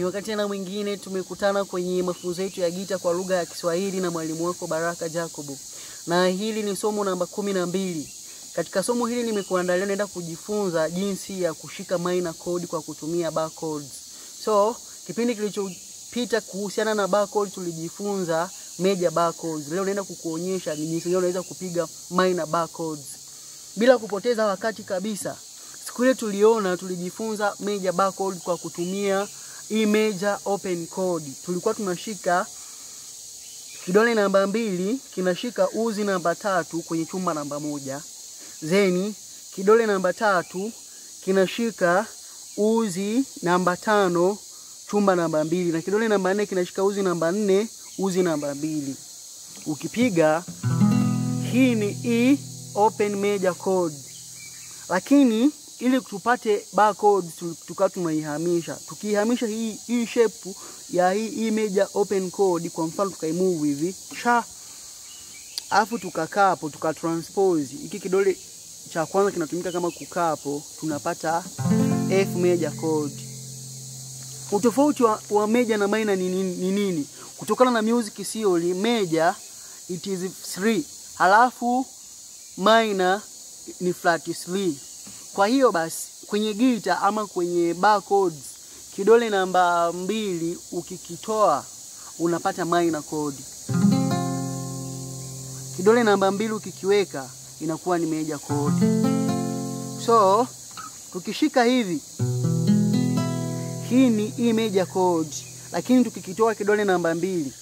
Ni wakati tena mwingine tumekutana kwenye mafunzo yetu ya gita kwa lugha ya Kiswahili na mwalimu wako Baraka Jacobo, na hili ni somo namba kumi na mbili. Katika somo hili nimekuandalia, naenda kujifunza jinsi ya kushika minor chord kwa kutumia bar chords. So kipindi kilichopita kuhusiana na bar chords tulijifunza major bar chords. Leo naenda kukuonyesha ni jinsi gani unaweza kupiga minor bar chords bila kupoteza wakati kabisa. Siku ile tuliona tulijifunza major bar chord kwa kutumia hii major open chord. Tulikuwa tunashika kidole namba mbili kinashika uzi namba tatu kwenye chumba namba moja, zeni kidole namba tatu kinashika uzi namba tano chumba namba mbili, na kidole namba nne kinashika uzi namba nne uzi namba mbili. Ukipiga hii ni E open major chord, lakini ili tupate bar chords tukawa tunaihamisha. Tukiihamisha hii hii shape ya hii, hii major open chord, kwa mfano tukaimove hivi sha, afu tukakaa hapo tukatranspose hiki kidole cha kwanza kinatumika kama kukaa hapo, tunapata F major chord. Utofauti wa, wa major na minor ni nini? Ni nini? Kutokana na music theory, major it is 3 halafu minor ni flat 3. Kwa hiyo basi kwenye gita ama kwenye bar chords kidole namba mbili ukikitoa unapata minor chord. Kidole namba mbili ukikiweka inakuwa ni major chord. So tukishika hivi, hii ni E major chord, lakini tukikitoa kidole namba mbili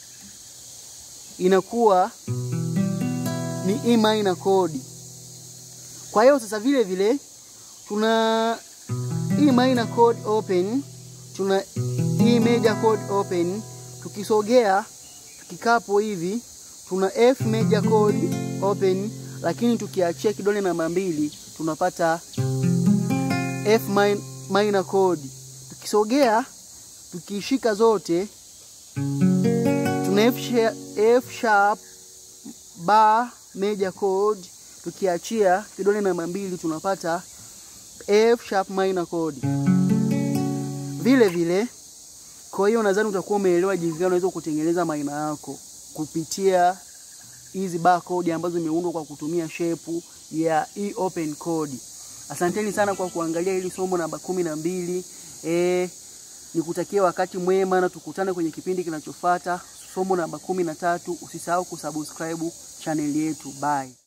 inakuwa ni E minor chord. Kwa hiyo sasa vile vile tuna E minor chord open, tuna E major chord open. Tukisogea tukikapo hivi tuna F major chord open, lakini tukiachia kidole namba mbili tunapata F minor chord. Tukisogea tukishika zote tuna F sharp, F sharp bar major chord tukiachia kidole namba mbili tunapata F sharp minor chord. Vile vile, kwa hiyo nadhani utakuwa umeelewa jinsi gani unaweza kutengeneza minor yako kupitia hizi bar chord ambazo zimeundwa kwa kutumia shape ya E open chord. Asanteni sana kwa kuangalia hili somo namba kumi na mbili. E, nikutakia wakati mwema na tukutane kwenye kipindi kinachofuata somo namba kumi na tatu. Usisahau kusubscribe channel yetu. Bye.